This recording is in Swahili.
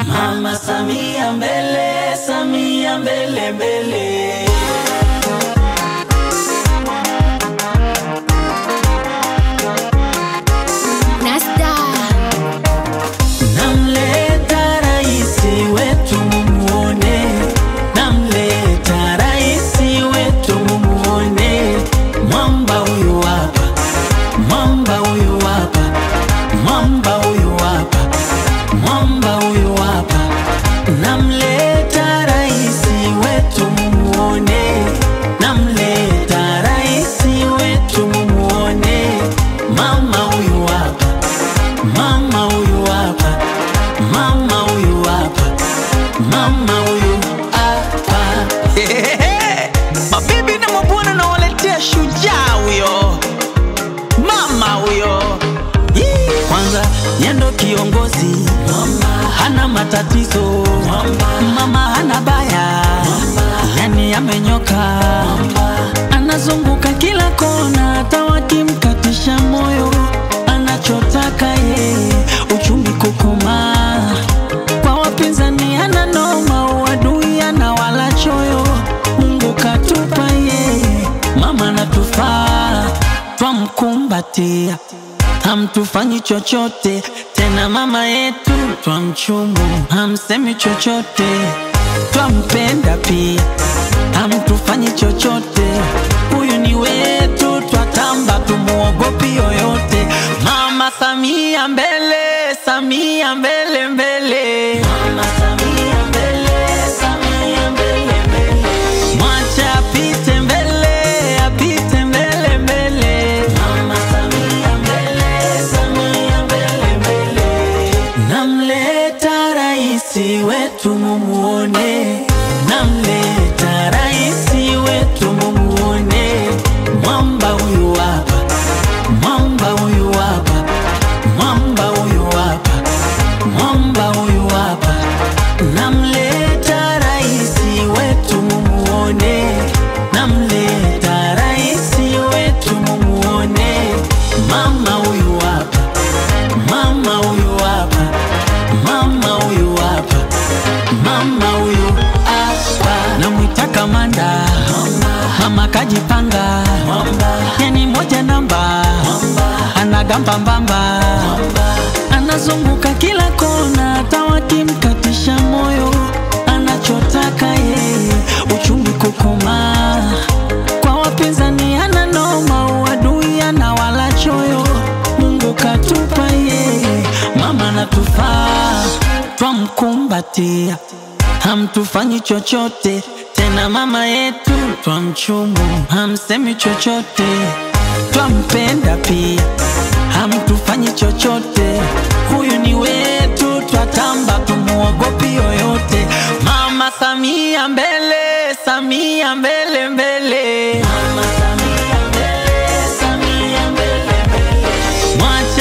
Mama Samia mbele, Samia mbele mbele. Nasta Namleta raisi wetu mumuone, namleta raisi wetu mumuone. Mwamba huyu hapa, mwamba huyu hapa, mwamba huyu hapa, mwamba huyu hapa. Namleta raisi wetu mumuone, namleta raisi wetu mumuone. Mama huyu hapa Mama huyu hapa, mama huyu hapa, mama huyu hapa. Mabibi na mabwana nawaletea shujaa huyo, mama huyo. Yee. Kwanza yendo kiongozi, hana matatizo, mama hana baya, yani amenyoka, anazunguka kila kona, hata wakimkatisha moyo, anachotaka yeye uchumi kukomaa. Kwa wapinzani hana noma, uadui ana wala choyo, Mungu katupa yeye, mama natufaa, twamkumbatia hamtufanyi chochote tena, mama yetu twamchumu, hamsemi chochote, twampenda pia, hamtufanyi chochote, huyu ni wetu, twatamba, tumuogopi yoyote. Mama Samia mbele, Samia mbele mbele, Mama Samia mbele, Samia mbele mbele, mwacha apite mbele, apite mbele mbele, Mama Samia mbele, Samia mbele mbele. Namleta raisi wetu mumuone, namleta raisi wetu mumuone. Mwamba huyu hapa, mwamba huyu hapa, mwamba huyu hapa, mwamba huyu hapa. Namleta raisi wetu mumuone, namleta raisi wetu mumuone. Mama huyu hapa, mama huyu hapa, mama huyu hapa, mama huyu hapa. Namwita kamanda, mama kajipanga, yani moja namba, anagamba mbamba, anazunguka kila kona, hata wakimkatisha moyo, anachotaka yeye uchumi kukomaa. Kwa wapinzani hana noma, uadui ana wala choyo, Mungu katupa yeye, mama natufaa, twamkumbatia, hamtufanyi chochote tena, mama yetu twamchumu, hamsemi chochote, twampenda pia, hamtufanyi chochote, huyu ni wetu, twatamba, tumuogopi yoyote. Mama Samia mbele, Samia mbele mbele, Mama Samia mbele, Samia mbele mbele. Mwacha